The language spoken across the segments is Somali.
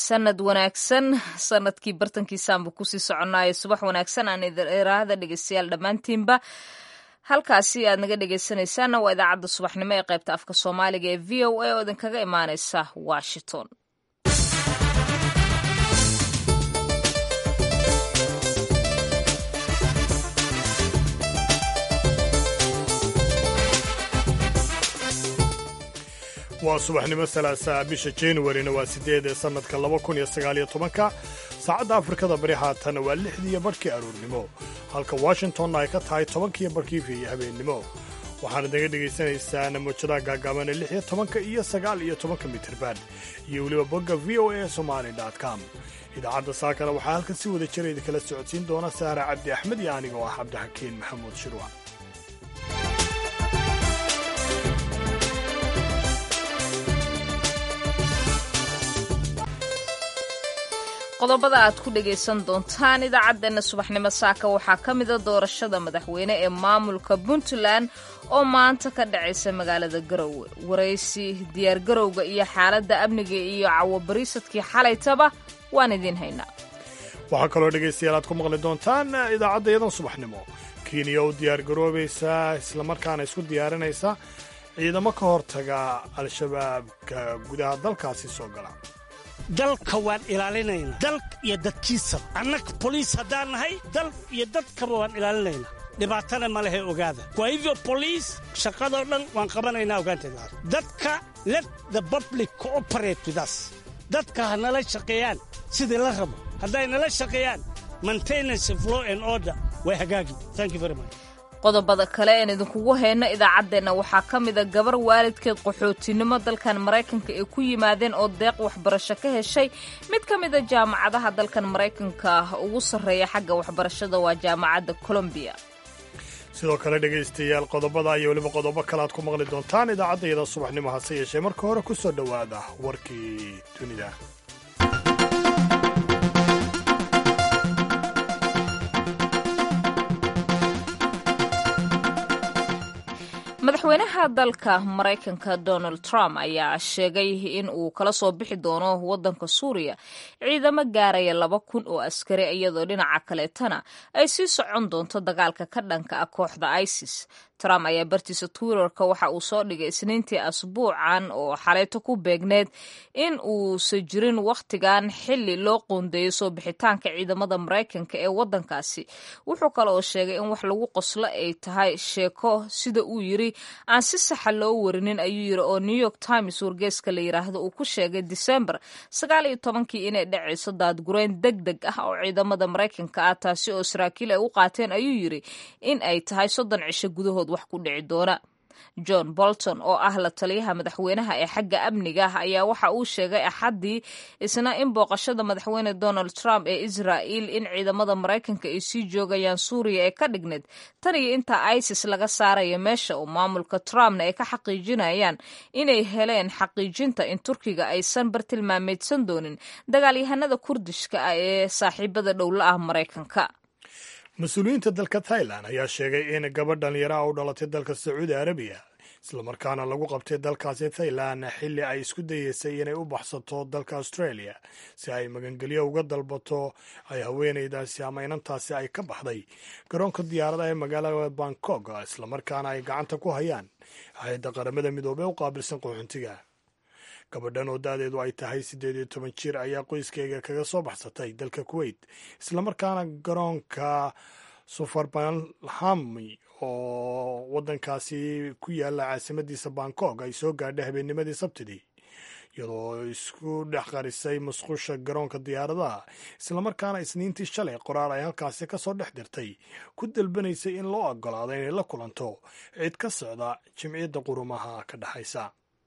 sanad wanaagsan sanadkii bartankiisaanba kusii soconaayo subax wanaagsan aan iraahda dhegeystayaal dhammaantiinba halkaasi aad naga dhegeysanaysaana waa idaacadda subaxnimo ee qaybta afka soomaaliga ee v o a oo idinkaga imaaneysa washington waa subaxnimo salaasaa bisha januarina waa sideed ee sannadka laba kun iyo sagaaliyo tobanka saacadda afrikada bari haatan waa lixdiiyo barhkii aroornimo halka washingtonna ay ka tahay tobankiiyo barhkii fiiyo habeennimo waxaana naga dhegaysanaysaan muujadaha gaagaaban ee lix iyo tobanka iyo sagaal iyo tobanka mitirban iyo weliba bogga v o a somali com idaacadda saakana waxaa halkan si wada jira idinkala socodsiin doona saara cabdi axmed iyo aniga oo ah cabdixakiin maxamuud shirwa qodobada aad ku dhagaysan doontaan idaacaddeenna subaxnimo saaka waxaa ka mida doorashada madaxweyne ee maamulka puntland oo maanta ka dhacaysa magaalada garowe waraysi diyaargarowga iyo xaaladda amniga iyo cawobariisadkii xalaytaba waan idiin haynaa waxaa kaloo dhegaystayaal aad ku maqli doontaan idaacadda iyadan subaxnimo kenya u diyaargaroobaysaa islamarkaana isku diyaarinaysa ciidamo ka hortaga al-shabaabka gudaha dalkaasi soo gala dalka waan ilaalinaynaa dal iyo dadkiisaba annaga boliis haddaan nahay dal iyo dadkaba waan ilaalinaynaa dhibaatana ma lehe ogaada kwa hivyo boliis shaqadoo dhan waan qabanaynaa ogaanteeda dadka let the public cooperate with us dadka ha nala shaqeeyaan sidii la rabo hadday nala shaqeeyaan maintenance of law and order way hagaagi thank you very much qodobada kale een idinkugu hayno idaacaddeenna waxaa ka mida gabar waalidkeed qaxootinimo dalkan maraykanka ay ku yimaadeen oo deeq waxbarasho ka heshay mid ka mida jaamacadaha dalkan maraykanka ugu sarreeya xagga waxbarashada waa jaamacadda colombiya sidoo kale dhegaystayaal qodobada iyo weliba qodobo kale aad ku maqli doontaan idaacadda iyada subaxnimo hase yeeshee marka hore ku soo dhowaada warkii dunida madaxweynaha dalka maraykanka donald trump ayaa sheegay in uu kala soo bixi doono waddanka suuriya ciidamo gaaraya laba kun oo askari iyadoo dhinaca kaleetana ay sii socon doonto dagaalka ka dhanka ah kooxda isis trump ayaa bartiisa twitterka waxa uu soo dhigay isniintii asbuucan oo xaleyto ku beegneed in uusa jirin wakhtigan xili loo qoondeeyo soo bixitaanka ciidamada maraykanka ee waddankaasi wuxuu kale oo sheegay in wax lagu qoslo ay tahay sheeko sida uu yiri aan si saxa loo warinin ayuu yiri oo new york times wargeeska la yiraahdo uu ku sheegay december sagaal iyo tobankii inay dhacayso daadgureyn deg deg ah oo ciidamada maraykanka ah taasi oo saraakiil ay u qaateen ayuu yiri in ay tahay soddon cisho gudahood wax ku dhici doona john bolton oo ah la taliyaha madaxweynaha ee xagga amniga ah ayaa waxa uu sheegay axaddii isna in booqashada madaxweyne donald trump ee israa'il in ciidamada maraykanka ay sii joogayaan suuriya ee ka dhigneed tan iyo inta isis laga saarayo meesha oo maamulka trumpna ay ka xaqiijinayaan inay heleen xaqiijinta in turkiga aysan bartilmaameedsan doonin dagaalyahanada kurdishka ah ee saaxiibada dhowla ah maraykanka mas-uuliyiinta dalka thailand ayaa sheegay in gabadh dhallinyaraha u dhalatay dalka sacuudi arabiya islamarkaana lagu qabtay dalkaasi thailand xilli ay isku dayeysay inay u baxsato dalka australia si ay magangelyo uga dalbato ay haweenaydaasi ama inantaasi ay ka baxday garoonka diyaaradaha ee magaalada bangkok islamarkaana ay gacanta ku hayaan hay-adda qaramada midoobey u qaabilsan qaxoontiga gabadhan oo da-deedu ay tahay siddeed iyo toban jir ayaa qoyskeyga kaga soo baxsatay dalka kuwait islamarkaana garoonka sufarbalhami oo waddankaasi ku yaala caasimadiisa bangkok ay soo gaadhay habeennimadii sabtidii iyadoo isku dhex qarisay musqusha garoonka diyaaradaha islamarkaana isniintii shalay qoraal ay halkaasi ka soo dhex dirtay ku dalbanaysay in loo ogolaado inay la kulanto cid ka socda jimciyadda qurumaha ka dhexaysa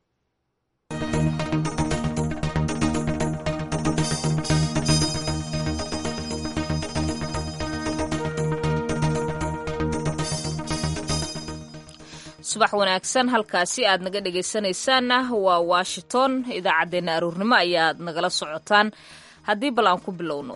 subax wanaagsan halkaasi aad naga dhegaysanaysaanna waa washington idaacaddeenna aruurnimo ayaad nagala socotaan haddii bal aan ku bilowno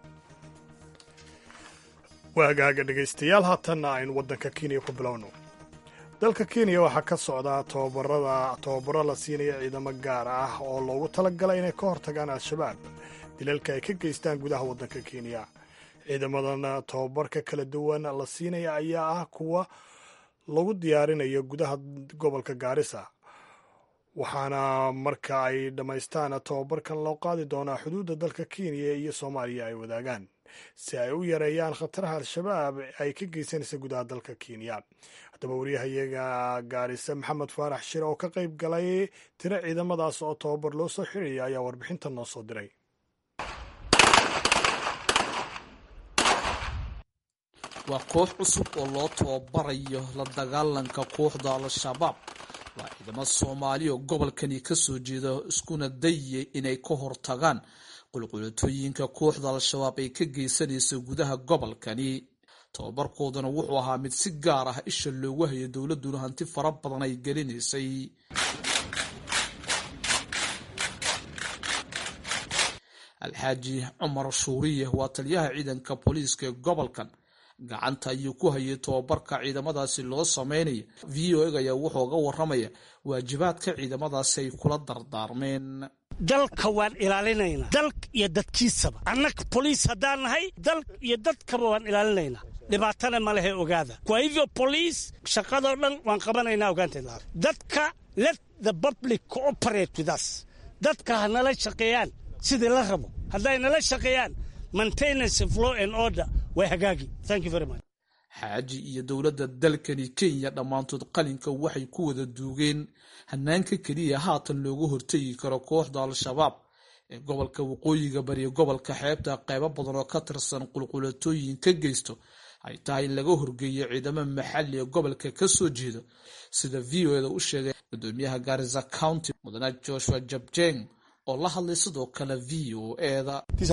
waagaaga dhegaystayaal haatanna aynu waddanka kenya ku bilowno dalka kenya waxaa ka socdaa tobabarada tababaro la siinaya ciidamo gaar ah oo loogu talagalay inay ka hortagaan al-shabaab dilalka ay ka geystaan gudaha waddanka kenya ciidamadan tobabarka kala duwan la siinaya ayaa ah kuwa lagu diyaarinayo gudaha gobolka gaarisa waxaana marka ay dhammaystaan tobabarkan loo qaadi doonaa xuduudda dalka kenya iyo soomaaliya ay wadaagaan si ay u yareeyaan khataraha al-shabaab ay ka geysanaysa gudaha dalka kenya haddaba wariyahayaga gaarisa maxamed faarax shire oo ka qayb galay tiro ciidamadaas oo tobabar loo soo xiraya ayaa warbixintan noo soo diray waa koox cusub oo loo tababarayo la dagaalanka kooxda al-shabaab waa ciidamo soomaali oo gobolkani kasoo jeeda iskuna dayya inay ka hortagaan qulqulatooyinka kooxda al-shabaab ay ka geysanaysa gudaha gobolkani tababarkoodana wuxuu ahaa mid si gaar ah isha loogu hayo dowladuna hanti fara badan ay gelinaysay alxaaji cumar shuuriye waa taliyaha ciidanka booliiska ee gobolkan gacanta ayuu ku hayay tobabarka ciidamadaasi loo sameynaya v o eg ayaa wuxuu ga waramaya waajibaadka ciidamadaasi ay kula dardaarmeen dalka waan ilaalinaynaa dalka iyo dadkiisaba annaga boliis haddaan nahay dalka iyo dadkaba waan ilaalinaynaa dhibaatana ma lehe ogaada kwa hivyo boliis shaqadoo dhan waan qabanaynaa ogaanteed dadka let the public cooperate with us dadka ha nala shaqeeyaan sidii la rabo hadday nala shaqeeyaan maintenance of law and order way hagaagi thank you very much xaaji iyo dowladda dalkani kenya dhammaantood qalinka waxay ku wada duugeen hanaanka keliya haatan looga hortegi karo kooxda al-shabaab ee gobolka waqooyiga bariya gobolka xeebta qaybo badan oo ka tirsan qulqulatooyin ka geysto ay tahay in laga horgeeyo ciidamo maxalli ee gobolka ka soo jeeda sida v o eda u sheegay gudoomiyaha garisa county mudane joshua jabjeng oo la hadlay sidoo kale v o eda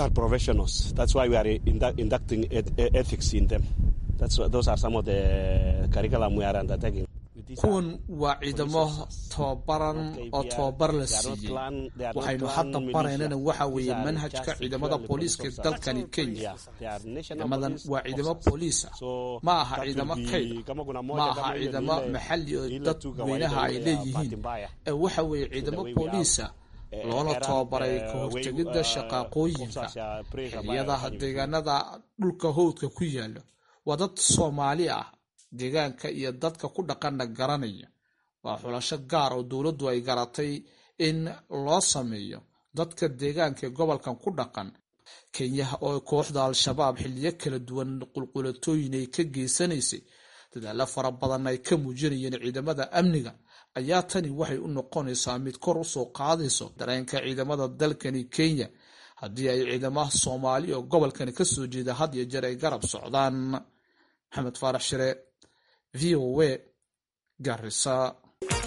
kuwan waa ciidamo tababaran oo tababar la siiyey waxaynu hadda baraynana waxa weeye manhajka ciidamada booliiska dalkani kenya ciidamadan waa ciidamo booliisa ma aha ciidamo kayd ma aha ciidamo maxalli oo dadweynaha ay leeyihiin ee waxa weeye ciidamo booliisa loona tababaray ka hortegidda shaqaaqooyinka xiliyada deegaanada dhulka howdka ku yaala waa dad soomaali ah deegaanka iyo dadka ku dhaqanna garanaya waa xulasho gaar oo dowladdu ay garatay in loo sameeyo dadka deegaanka ee gobolkan ku dhaqan kenyaha oo kooxda al-shabaab xiliyo kala duwan qulqulatooyin ay ka geysanaysay dadaalo fara badan ay ka muujinayeen ciidamada amniga ayaa tani waxay u noqonaysaa mid kor usoo qaadayso dareenka ciidamada dalkani kenya haddii ay ciidamaha soomaali oo gobolkani kasoo jeeda had iyo jeer ay garab socdaan maxamed faarax shire v o w garisa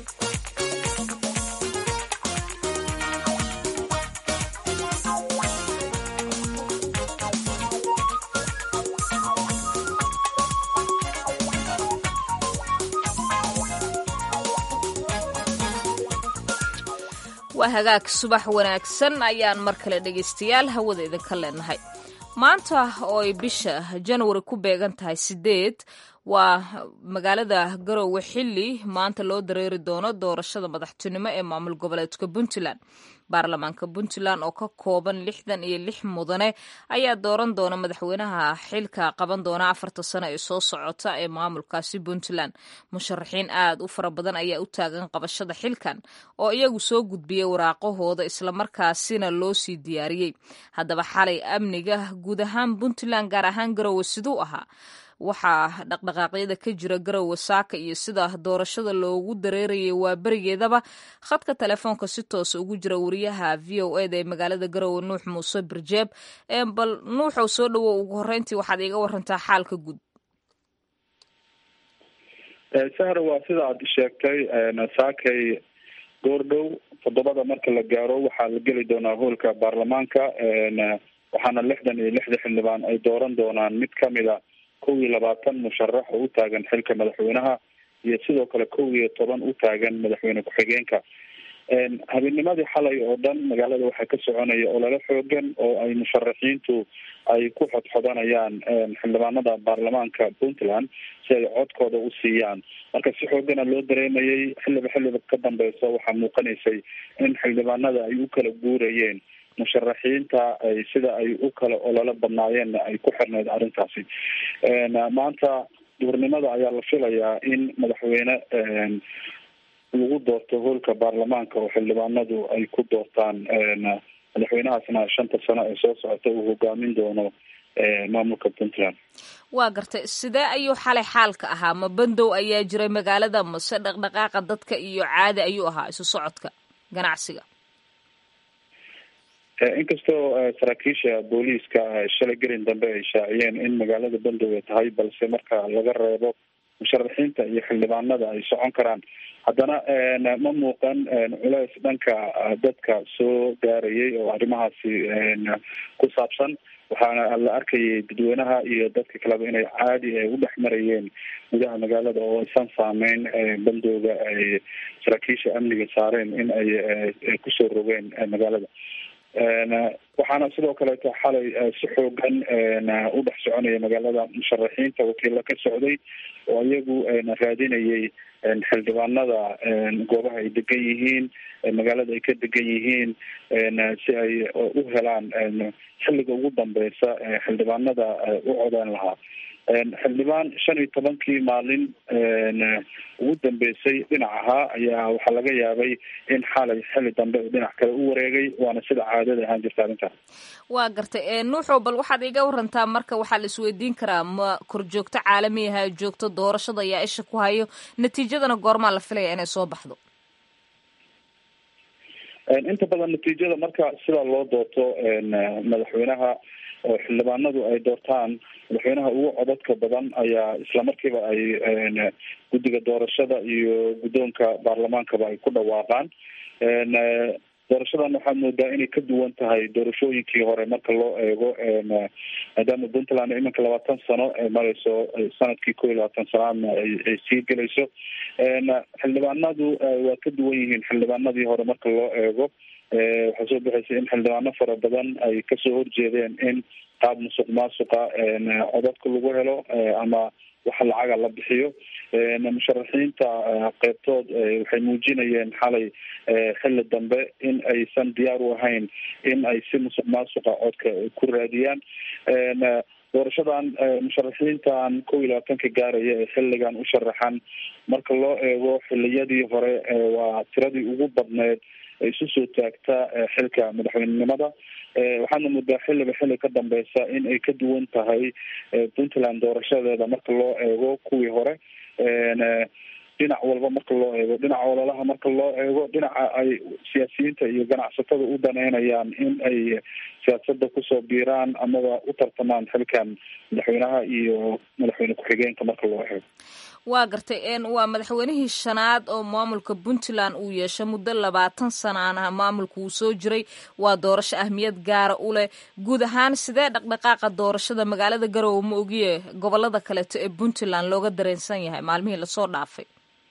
waa hagaag subax wanaagsan ayaan mar kale dhegaystayaal hawada idinka leenahay maanta oo ay bisha janwari ku beegan tahay sideed waa magaalada garowe xilli maanta loo dareeri doono doorashada madaxtinimo ee maamul goboleedka puntland baarlamaanka puntland oo ka kooban lixdan iyo lix mudane ayaa dooran doona madaxweynaha xilka qaban doona afarta sano ee soo socota ee maamulkaasi puntland musharaxiin aad u fara badan ayaa u taagan qabashada xilkan oo iyagu soo gudbiyey waraaqahooda islamarkaasina loo sii diyaariyey haddaba xalay amniga guud ahaan puntland gaar ahaan garowe siduu ahaa waxaa dhaqdhaqaaqyada ka jira garowe saaka iyo sida doorashada loogu dareerayay waa berigeedaba khadka telefoonka si toosa ugu jira wariyaha v o eda ee magaalada garowe nuux muuse birjeeb bal nuuxow soo dhawow ugu horeyntii waxaad iiga warantaa xaalka guud sahra waa sida aad sheegtay saakay goordhow toddobada marka la gaaro waxaa la geli doonaa hoolka baarlamaanka waxaana lixdan iyo lixda xildhibaan ay dooran doonaan mid kamida kow iyo labaatan musharax oo u taagan xilka madaxweynaha iyo sidoo kale kow iyo toban u taagan madaxweyne ku-xigeenka habeennimadii xalay oo dhan magaalada waxaa ka soconaya olole xoogan oo ay musharaxiintu ay ku xodxodanayaan xildhibaanada baarlamaanka puntland si ay codkooda u siiyaan marka si xoogana loo dareemayay xilliba xilliba ka dambeysa waxaa muuqanaysay in xildhibaanada ay u kala guurayeen musharaxiinta ay sida ay u kala ololo badnaayeenna ay ku xirneyd arrintaasi maanta duurnimada ayaa la filayaa in madaxweyne lagu doorto hoolka baarlamaanka oo xildhibaanadu ay ku doortaan madaxweynahaasna shanta sano ee soo socota uu hogaamin doono maamulka puntland waa gartay sidee ayuu xalay xaalka ahaa ma bandow ayaa jiray magaalada mase dhaqdhaqaaqa dadka iyo caadi ayuu ahaa isu socodka ganacsiga inkastoo saraakiisha booliiska shalay gelin dambe ay shaaciyeen in magaalada bandow ay tahay balse marka laga reebo musharaxiinta iyo xildhibaanada ay socon karaan haddana ma muuqan culeys dhanka dadka soo gaarayay oo arrimahaasi ku saabsan waxaana la arkayay dadweynaha iyo dadka kaleba inay caadi u dhex marayeen gudaha magaalada oo aysan saameyn bandooga ay saraakiisha amniga saareen in ay kusoo rogeen magaalada waxaana sidoo kaleeto xalay si xoogan u dhex soconaya magaalada musharaxiinta wakiilla ka socday oo iyagu raadinayay xildhibaanada goobaha ay degan yihiin magaalada ay ka degan yihiin si ay u helaan xilliga ugu dambeysa xildhibaanada u codeen lahaa xildhibaan shan iyo tobankii maalin ugu dambeysay dhinac ahaa ayaa waxaa laga yaabay in xalay xilli dambe dhinac kale u wareegay waana sida caadada ahaan jirta arrintaas waa gartay nuuxow bal waxaad iga warantaa marka waxaa la isweydiin karaa ma korjoogto caalamiyaha joogto doorashada ayaa isha ku hayo natiijadana goormaa la filaya inay soo baxdo inta badan natiijada marka sidaa loo doorto madaxweynaha oo xildhibaanadu ay doortaan madaxweynaha ugu codadka badan ayaa islamarkiiba ay guddiga doorashada iyo guddoonka baarlamaankaba ay ku dhawaaqaan doorashadan waxaad moodaa inay ka duwan tahay doorashooyinkii hore marka loo eego maadaama puntland iminka labaatan sano ay mareyso sanadkii ko iyo labaatan sanaadna ay sii gelayso xildhibaanadu waa ka duwan yihiin xildhibaanadii hore marka loo eego waxaa soo bixaysay in xildhibaano fara badan ay kasoo horjeedeen in qaab musuq maasuqa codadka lagu helo ama waxa lacaga la bixiyo musharaxiinta qeybtood waxay muujinayeen xalay xilli dambe in aysan diyaar u ahayn in ay si musuq maasuqa codka ku raadiyaan doorashadan musharaxiintan kow iyo labaatanka gaaraya ee xilligan u sharaxan marka loo eego xiliyadii hore waa tiradii ugu badneed isu soo taagta xilka madaxweynenimada waxaana muddaa xilliba xilli ka dambeysa in ay ka duwan tahay puntland doorashadeeda marka loo eego kuwii hore dhinac walba marka loo eego dhinaca ololaha marka loo eego dhinaca ay siyaasiyiinta iyo ganacsatada u daneynayaan in ay siyaasada kusoo biiraan amaba u tartamaan xilkan madaxweynaha iyo madaxweyne ku-xigeenka marka loo eego waa gartay waa madaxweynihii shanaad oo maamulka puntland uu yeeshay muddo labaatan sanaana maamulka uu soo jiray waa doorasho ahmiyad gaara u leh guud ahaan sidee dhaqdhaqaaqa doorashada magaalada garowe ma ogiye gobolada kaleeto ee puntland looga dareensan yahay maalmihii lasoo dhaafay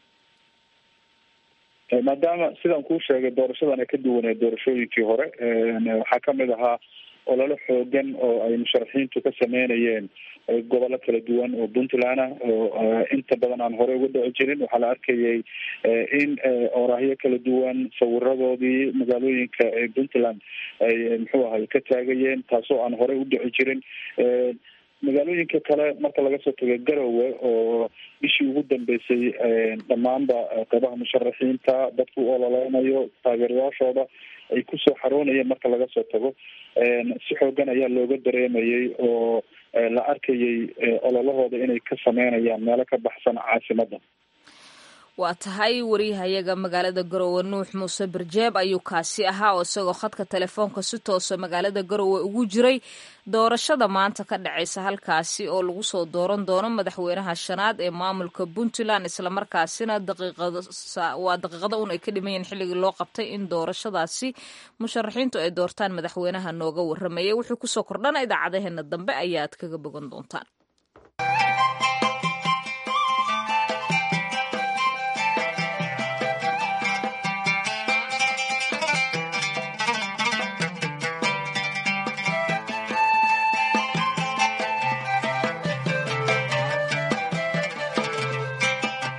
maadaama sidaan kuu sheegay doorashadan ay ka duwaneed doorashooyinkii hore waxaa kamid ahaa ololo xoogan oo ay musharaxiintu ka sameynayeen gobollo kala duwan oo puntland ah oo inta badan aan horey uga dhici jirin waxaa la arkayay in oraahyo kala duwan sawiradoodii magaalooyinka puntland ay muxuu ahay ka taagayeen taasoo aan horey u dhici jirin magaalooyinka kale marka laga soo tago garowe oo bishii ugu dambeysay dhammaanba qeybaha musharaxiinta dadku u ololeynayo taageerayaashooda ay kusoo xaroonayeen marka laga soo tago si xoogan ayaa looga dareemayay oo la arkayay ololahooda inay ka sameynayaan meelo ka baxsan caasimadda waa tahay wariyahayaga magaalada garowe nuux muuse barjeeb ayuu kaasi ahaa oo isagoo khadka telefoonka si toosa magaalada garowe ugu jiray doorashada maanta ka dhacaysa halkaasi oo lagu soo dooran doono madaxweynaha shanaad ee maamulka puntland islamarkaasina waa daqiiqada un ay ka dhimayeen xilligii loo qabtay in doorashadaasi musharaxiintu ay doortaan madaxweynaha nooga warramayay wuxuu kusoo kordhana idaacadaheena dambe ayaad kaga bogan doontaan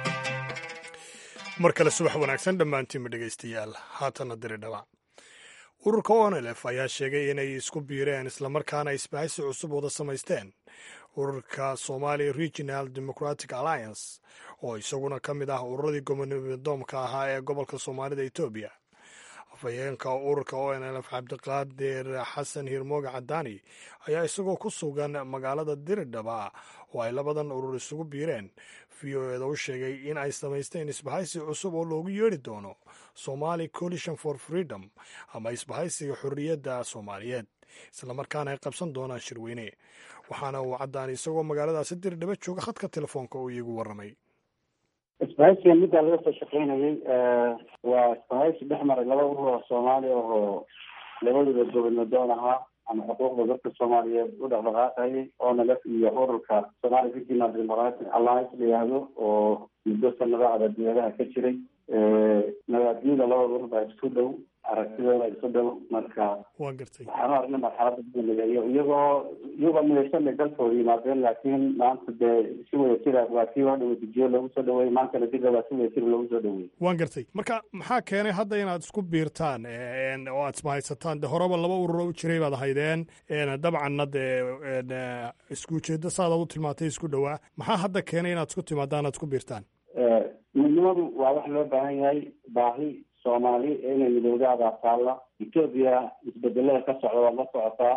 mar kale subax wanaagsan dhammaantiinba dhegaystayaal haatana diri dhawac ururka onelef ayaa sheegay inay isku biireen islamarkaana isbahaysi cusub wada samaysteen ururka somali regional democratic alliance oo isaguna ka mid ah ururadii gobonidoomka ahaa ee gobolka soomaalida etoobiya afhayeenka ururka onlf cabdiqaadir xasan hirmooga cadaani ayaa isagoo ku sugan magaalada diridhaba oo ay labadan urur isugu biireen v o eda u sheegay in ay samaysteen isbahaysi cusub oo loogu yeedhi doono somali coalition for freedom ama isbahaysiga xorriyadda soomaaliyeed islamarkaana ay qabsan doonaan shirweyne waxaana uu cadaani isagoo magaaladaasi diridhaba jooga khadka telefoonka uu iigu warramay isbahaysiga middaa laga soo shaqeynayay waa isbahaysi dhex maray laba urur oo soomaali ahoo labaduba gobanadoon ahaa ama xuquuqda dadka soomaaliyeed u dhaqdhaqaaqayay onalef iyo ururka somali regional democratic alliance la yihahdo oo muddo sanado abadiyadaha ka jiray nabaadyada labada urur baa isku dhow aragtidooda isku dhow marka waa gartay waxaanu aragnay marxalada guuligeeyo iyagoo iyagoo midaysan bay dalkooda yimaadeen laakiin maanta dee si wada jira waa kii waa dhaweydijiyo loogu soo dhaweeyey maantana dibda waa si wada jira loogu soo dhaweeyey waan gartay marka maxaa keenay hadda inaad isku biirtaan oo aad ismahaysataan de horeba laba ururo u jiray baad ahaydeen dabcanna dee isku ujeedo saada u tilmaantay isku dhowaa maxaa hadda keenay inaad isku timaadaan aad isku biirtaan midnimadu waa wax loo baahan yahay baahi soomaali inay midoodaada taalla etoobiya isbedelada ka socda waad la socotaa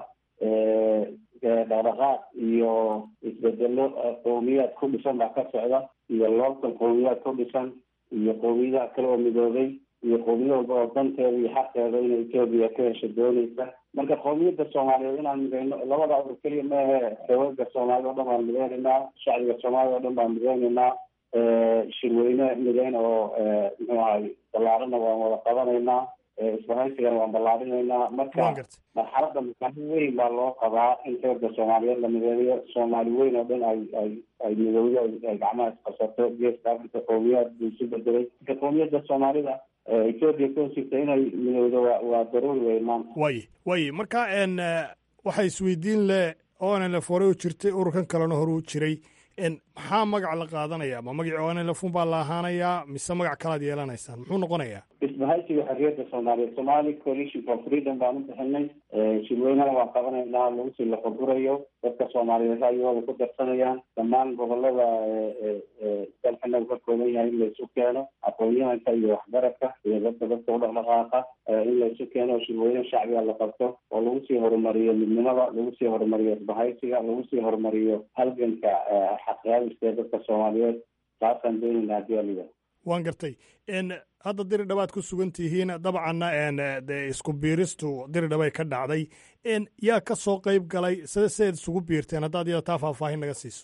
dhaqdhaqaaq iyo isbedelo qowmiyaad ku dhisan baa ka socda iyo loolkan qowmiyaad ku dhisan iyo qowmiyadaha kale oo midoobay iyo qowmiyad walba oo danteeda iyo xaqeeda inay etoobiya ka hesho dooneysa marka qowmiyadda soomaaliyeed inaan mideyno labada urur keliya maahe xoogaga soomaalida o dhan baan mideyneynaa shacbiga soomaalida o dhan baan mideyneynaa shirweyne mideyn oo muxuu ahay ballaarana waan wada qabanaynaa isbahaysigana waan ballaarinaynaa marka marxalada makaano weyn baa loo qabaa in xooga soomaaliyeed la mideeyo soomaali weyn oo dhan ay ay ay midowdo ay gacmaha isqabsato geeska africa qowmiyaad buu isu bedelay marka qowmiyadda soomaalida etoobiya ka hosjirta inay midowdo wa waa daruuri wey maanta waye waye marka n waxaa isweydiin le onlf hore u jirtay ururkan kalena hore u jiray maxaa magac la qaadanaya ma magacii onlfun baa la ahaanayaa mise magac kalaad yeelanaysaan muxuu noqonayaa isbahaysiga xorriyadda soomaaliyeed somali coalition for freedom baan u bixinay shirweynana waan qabanaynaa lagu sii lafagurayo dadka soomaaliyeed ra'yigooda ku darsanayaan dhammaan gobolada dalkana uu ka kooban yahay in laysu keeno aqoon-yahanka iyo waxgaradka iyo dadka dadka u dhaqdhaqaaqa in laysu keeno shirweyne shacbiga la qabto oo lagu sii horumariyo midnimada lagu sii horumariyo isbahaysiga lagu sii horumariyo halganka xaqyaabista dadka soomaaliyeed taasaan doonayna haddii aliga waan gartay hadda diri dhabaad ku sugan tihiin dabcanna de isku biiristu diri dhabay ka dhacday yaa ka soo qeyb galay sida sidayd isugu biirteen haddaad iyada taa faahfaahin naga siiso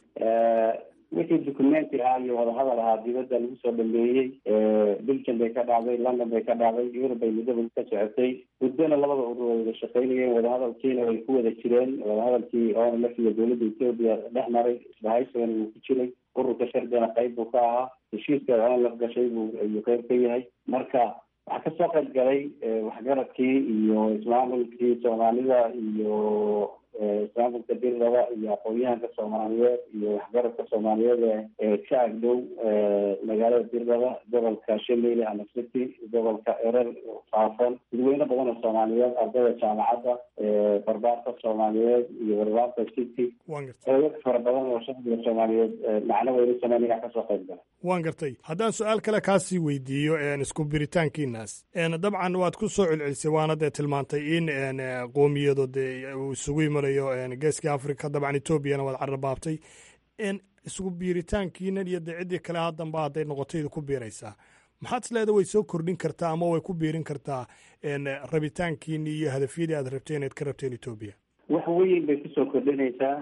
wixii documenti ahaa iyo wadahadal ahaa dibadda lagu soo dhameeyey belgium bay ka dhacday london bay ka dhacday yurub bay muddaba ka socotay muddona labada urur way wada shaqeynayeen wadahadalkiina way ku wada jireen wadahadalkii onlf iyo dowladda etoobiya dhex maray isbahaysigana wuu ku jiray ururka shardana qayb buu ka ahaa heshiiska onlf gashay buu ayuu qayb ka yahay marka waxaa kasoo qayb galay waxgaradkii iyo ismaamulkii soomaalida iyo ismaamulka dirdaba iyo aqoon-yahanka soomaaliyeed iyo waxgaradka soomaaliyeed ee ka agdhow magaalada dirdaba gobolka shameyle ama city gobolka erer faafon dadweyne badan oo soomaaliyeed ardayda jaamacadda barbaarka soomaaliyeed iyo barbaarka city xoogag fara badan oo shacbiga soomaaliyeed macno weyne sameynaya kasoo qayb gala waan gartay haddaan su-aal kale kaasii weydiiyo isku biritaankiinaas dabcan waad ku soo celcelisay waana dee tilmaantay in qoomiyado dee uu isugu imanayo geeska africa dabcan etoobiyana waad carrabaabtay isugu biiritaankiinan iyo dee ciddii kale haddanba hadday noqotayda ku biiraysaa maxaad isleeda way soo kordhin kartaa ama way ku biirin kartaa rabitaankiini iyo hadafyadii aad rabteen eed ka rabteen etoobiya wax weyn bay kusoo kordhinaysaa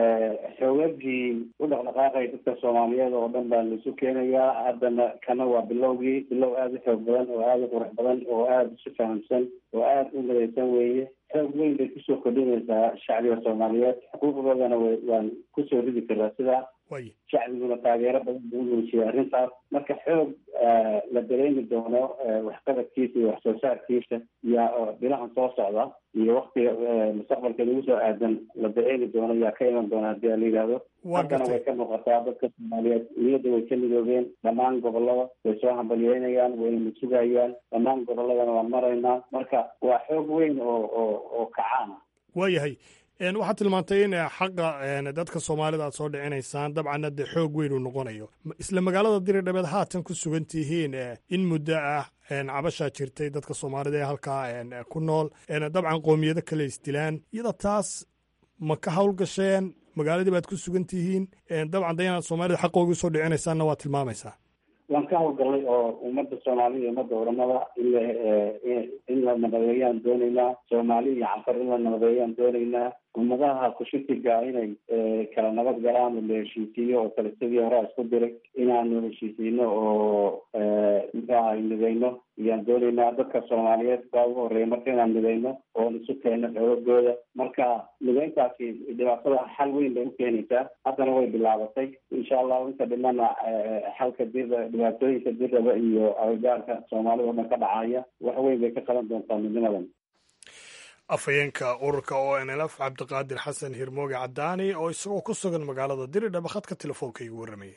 xoogagii u dhaqdhaqaaqay dadka soomaaliyeed oo dhan baa laisu keenayaa haddana kana waa bilowgii bilow aada u xoog badan oo aada u qurux badan oo aada isu fahamsan oo aada u midaysan weeye xoog weyn bay kusoo kordhinaysaa shacbiga soomaaliyeed xuquuqdoodana w waan kusoo ridi karaa sidaa shacbiguna taageero badan buu muujiyay arrintaas marka xoog la dareemi doono waxqabadkiisa iyo wax soo saarkiisa iyo dhinacan soo socda iyo waktiga mustaqbalka lagu soo aadan la dareemi doono yaa ka iman doona hadii la yidhaahdo haddana way ka muuqataa dadka soomaaliyeed niyadda way ka midoobeen dhammaan gobolada way soo hambalyeynayaan wayna sugayaan dhammaan goboladana waan maraynaa marka waa xoog weyn oo oo oo kacaana waayahay waxaad tilmaantay in xaqa dadka soomaalida aad soo dhicinaysaan dabcanna dee xoog weyn uu noqonayo isla magaalada diridhabeed haatan ku sugan tihiin in muddo ah cabashaa jirtay dadka soomaalida ee halkaa ku nool dabcan qoomiyado kale isdilaan iyada taas ma ka howlgasheen magaaladii baad ku sugan tihiin dabcan de inaad soomaalida xaqoogi usoo dhicinaysaanna waa tilmaamaysaa waan ka howlgalnay oo ummadda soomaalida iyo ummadda oramada in la in la nabadeeyaan doonaynaa soomaali iyo canfar in la nabadeeyaan doonaynaa ummadaha kushitiga inay kala nabad galaan la heshiisiiyo oo kale sidii horaa isku diray inaanu heshiisiino oo muxuaha mideyno ayaan doonaynaa dadka soomaaliyeed baa ugu horeeya marka inaan mideyno oon isu keenno xoogooda marka mideyntaasi dhibaatada xal weyn bay ukeenaysaa haddana way bilaabatay insha allahu inta dhimana xalka dira dhibaatooyinka diraba iyo agagaarka soomaalida o dhan ka dhacaya wax weyn bay ka qaban doontaa midnimadan afhayeenka ururka o n l f cabdiqaadir xasan hirmooge cadaani oo isagoo ku sugan magaalada diridhaba khadka telefoonka igu warramayay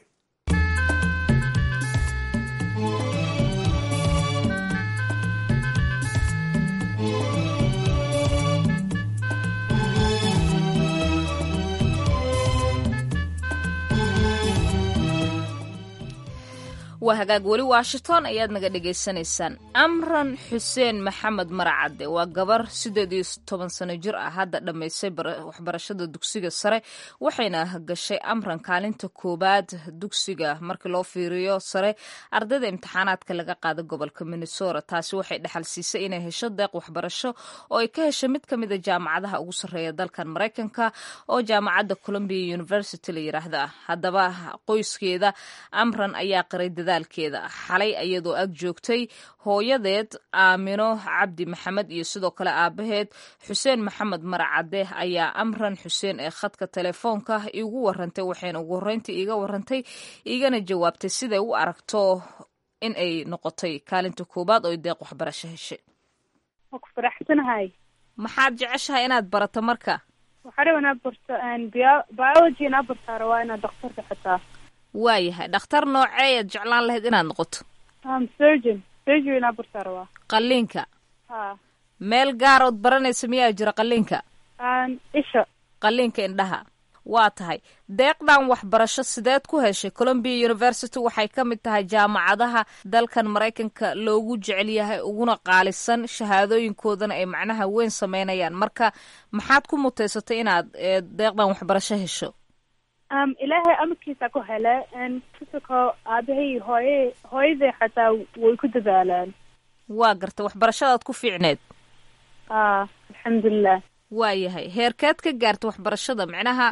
waa hagaag weli washington ayaad naga dhagaysanaysaan amran xuseen maxamed maracadde waa gabar siddeed iyo toban sano jir ah hadda dhammaysay waxbarashada dugsiga sare waxayna gashay amran kaalinta koowaad dugsiga markii loo fiiriyo sare ardayda imtixaanaadka laga qaada gobolka minnesota taasi waxay dhexal siisay inay hesho deeq waxbarasho oo ay ka heshay mid ka mida jaamacadaha ugu sarreeya dalkan maraykanka oo jaamacadda columbia university la yiraahda haddaba qoyskeeda amran ayaa qiray dadaalkeeda xalay iyadoo ag joogtay hooyadeed aamino cabdi maxamed iyo sidoo kale aabaheed xuseen maxamed maracadde ayaa amran xuseen ee khadka telefoonka igu warantay waxayna ugu horreyntii iiga warantay igana jawaabtay siday u aragto in ay noqotay kaalinta koowaad oo deeq waxbarasho heshay waa ku faraxsanahay maxaad jeceshahay inaad barato marka waxaa raba inaad barto biology inaad bartaa rabaa inaad daktarka xataa waayahay dhakhtar nooceeyaad jeclaan lahayd inaad noqoto surgeon surgery inaad bartaa rabaa qalliinka ha meel gaarood baranaysa miyaa jira qalliinka isha qalliinka indhaha waa tahay deeqdan waxbarasho sideed ku heshay columbia university waxay ka mid tahay jaamacadaha dalkan maraykanka loogu jecel yahay uguna qaalisan shahaadooyinkoodana ay macnaha weyn sameynayaan marka maxaad ku muteysatay inaad deeqdan waxbarasho hesho ilaahay amarkiisa ku hele kasoko aabahay hooye hooyaday xataa way ku dadaalaan waa garta waxbarashadaad ku fiicneed a alxamdulilah waayahay heerkeed ka gaarta waxbarashada micnaha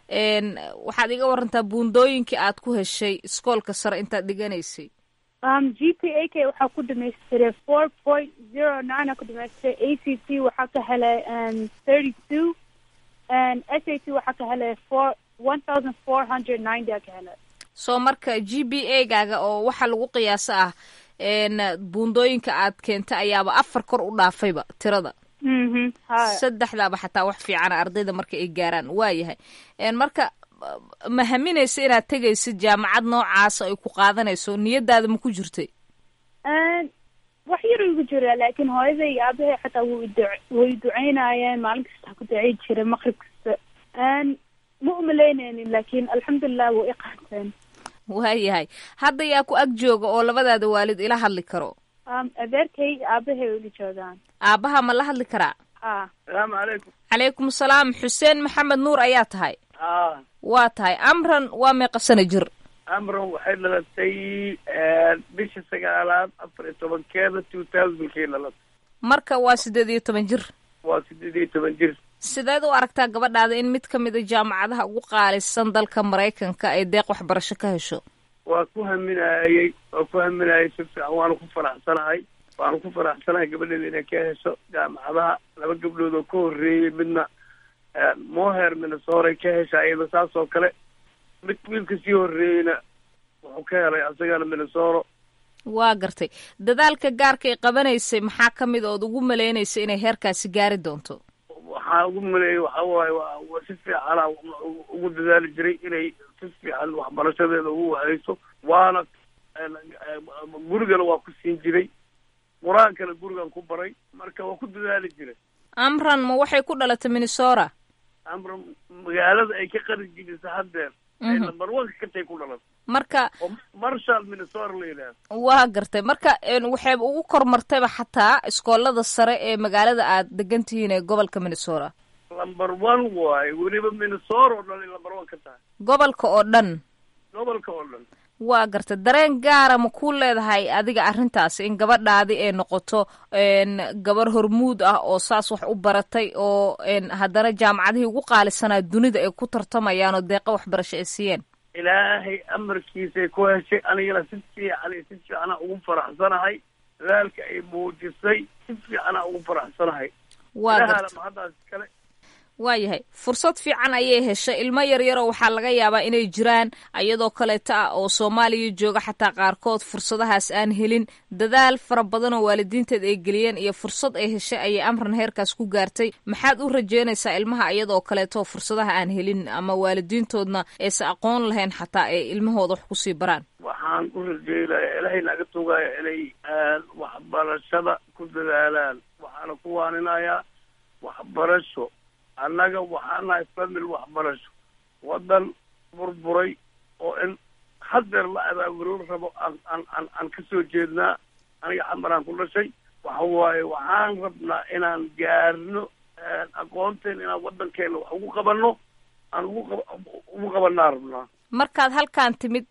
waxaad iga warantaa buundooyinkii aad ku heshay iskoolka sare intaad dhiganaysay g p a k waxaa ku dhamaystiray four point zero nine aa ku dhamaystiray a c t waxaa ka helay thirty two s a t waxaa ka helay four one thousand four hundred ninety aa ka helay soo marka g b a gaaga oo waxaa lagu qiyaasa ah buundooyinka aad keentay ayaaba afar kor u dhaafayba tirada saddexdaaba xataa wax fiicana ardayda marka ay gaaraan waayahay marka ma haminaysa inaad tegaysid jaamacad noocaasa ay ku qaadanayso niyadaada ma ku jirtay wax yar igu jira laakiin hooyaday iyo aabahay xataa way duceynayeen maalin kasta ku ducey jiray maqrib kasta ma umalaynaynin laakiin alxamdulilah way i qaateen waayahay hadda yaa ku ag jooga oo labadaada waalid ila hadli karo adeerkay aabahay ila joogaan aabaha ma la hadli karaa a salaamu calaykum calaykum salaam xuseen maxamed nuur ayaa tahay a waa tahay amran waa meeqa sana jir amran waxay dhalatay bisha sagaalaad afar iyo tobankeeda two thousandkii dhalatay marka waa siddeed iyo toban jir waa sideed iyo toban jir sideed u aragtaa gabadhaada in mid ka mid a jaamacadaha ugu qaalisan dalka maraykanka ay deeq waxbarasho ka hesho waa ku haminayey waa ku haminayay si fiican waanu ku faraxsanahay waanu ku faraxsanahay gabadheeda inay ka hesho jaamacadaha laba gabdhood oo ka horreeyey midna moher minnesora ka hesha iyada saas oo kale mid wiilka sii horreeyeyna wuxuu ka helay asagana minnesota waa gartay dadaalka gaarka ay qabanaysay maxaa ka mid ood ugu malaynaysa inay heerkaasi gaari doonto waxaa ugu maleeyay waxa waaye waa waa si fiicana ugu dadaali jiray inay si fiican waxbarashadeeda ugu wahayso waana gurigana waa ku siin jiray qur-aankana gurigan ku baray marka waa ku dadaali jiray amran ma waxay ku dhalatay minnesota amran magaalada ay ka qari jirisa haddeer ay number one katay ku dhalatay marka oo marshall minnesota la yidhaahdo waa gartay marka waxay ugu kormartayba xataa iskoolada sare ee magaalada aad degan tihiin ee gobolka minnesota number one waaye weliba minnesota oo dhan ay number one ka tahay gobolka oo dhan gobolka oo dhan waa gartay dareen gaara ma ku leedahay adiga arrintaasi in gabadhaadi ay noqoto gabar hormuud ah oo saas wax u baratay oo haddana jaamacadihii ugu qaalisanaa dunida ay ku tartamayaan oo deeqa waxbarasho ay siiyeen ilaahay amarkiisay ku heshay anigana si fiican iyo si fiicana ugu faraxsanahay dadaalka ay muujisay si fiicana ugu faraxsanahay waa gartay ilaahana mahaddaas kale waayahay fursad fiican ayay heshay ilmo yaryaroo waxaa laga yaabaa inay jiraan iyadoo kaleeta ah oo soomaaliya jooga xataa qaarkood fursadahaas aan helin dadaal fara badan oo waalidiinteed ay geliyeen iyo fursad ay heshay ayay amran heerkaas ku gaartay maxaad u rajeynaysaa ilmaha iyadoo kaleeto fursadaha aan helin ama waalidiintoodna aysa aqoon lahayn xataa ay ilmahooda wax kusii baraan waxaan u rajeynaya ilaahay naga tugaya inay waxbarashada ku dadaalaan waxaana ku waaninayaa waxbarasho annaga waxaan nahay famil waxbarasho waddan burburay oo in hadeer la abaaburoon rabo aan aan aan aan ka soo jeednaa aniga xamaraan ku dhashay waxa waaye waxaan rabnaa inaan gaarno aqoonteen inaan waddankeena wax ugu qabanno aan ugu qab ugu qabanaa rabnaa markaad halkaan timid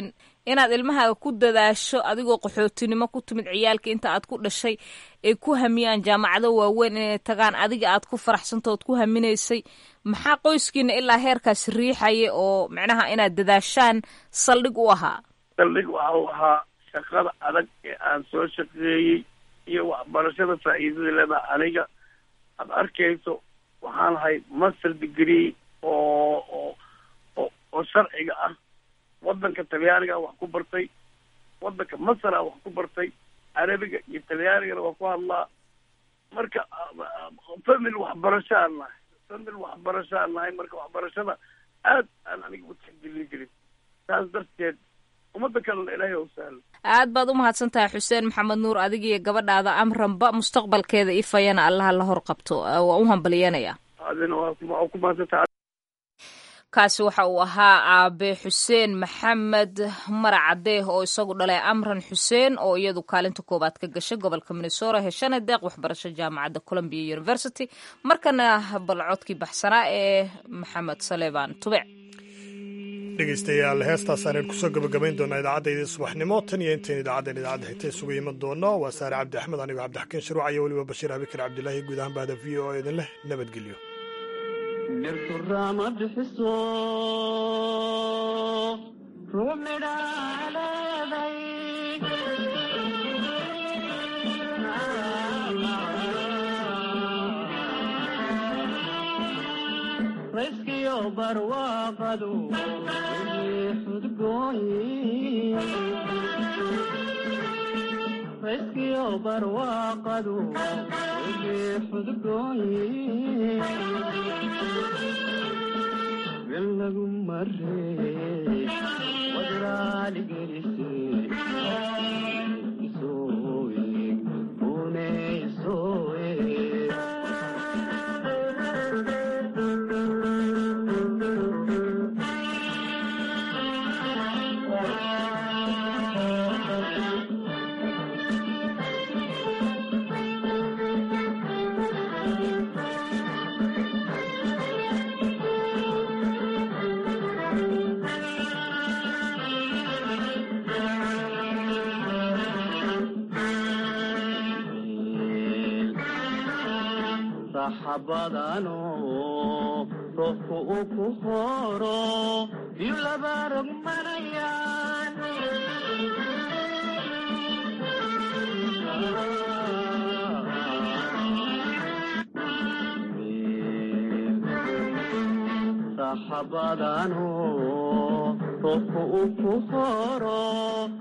inaad ilmahaaga ku dadaasho adigoo qaxootinimo ku timid ciyaalka inta aad ku dhashay ay ku hamiyaan jaamacado waaweyn inay tagaan adiga aad ku faraxsanta ood ku haminaysay maxaa qoyskiina ilaa heerkaas riixaya oo macnaha inaad dadaashaan saldhig u ahaa saldhig waxa uu ahaa shaqada adag ee aan soo shaqeeyey iyo waxbarashada faa'iidada leedaha aniga aad arkayso waxaan ahay master degree oo oo oo oo sharciga ah waddanka talyaaniga wax ku bartay waddanka masara wax ku bartay carabiga iyo talyaanigana waa ku hadlaa marka famil waxbarashaan nahay famil waxbarashaan nahay marka waxbarashada aad aan aniga u tixgelin jirin saas darteed ummadda kalena ilaahay u sahlo aad baad u mahadsan tahay xuseen maxamed nuur adiga iyo gabadhaada amranba mustaqbalkeeda ifayana allaha la hor qabto waa u hambalyanaya adina waa waa ku mahadsantahay kaasi waxa uu ahaa aabe xuseen maxamed maracadeeh oo isagu dhalay amran xuseen oo iyadu kaalinta koowaad ka gashay gobolka minnesota heshana deeq waxbarasho jaamacadda columbia university markana balcodkii baxsanaa ee maxamed saleebaan tubec dhegeystayaal heestaasaan kusoo gabagabayn doonaa idaacaddaydii subaxnimo tan iyo intayn idaacaddan idaacadda xigta isugu iman doono waa saare cabdi axmed anigoo cabdixakiin sharuuc iyo weliba bashiir abikar cabdilaahi guud ahaan bahda v o idin leh nabadgelyo dhirturaama bixiso ruux midhaa leeday rayskiyo barwaaqadu xudgooyi rayskiyo barwaaqadu xudgooyi lagu marey wadraaligelise isooeg une isooeg raxabadano roobku uu ku horo biyu laba rogmanayaan saaxabadano roobka uu ku horo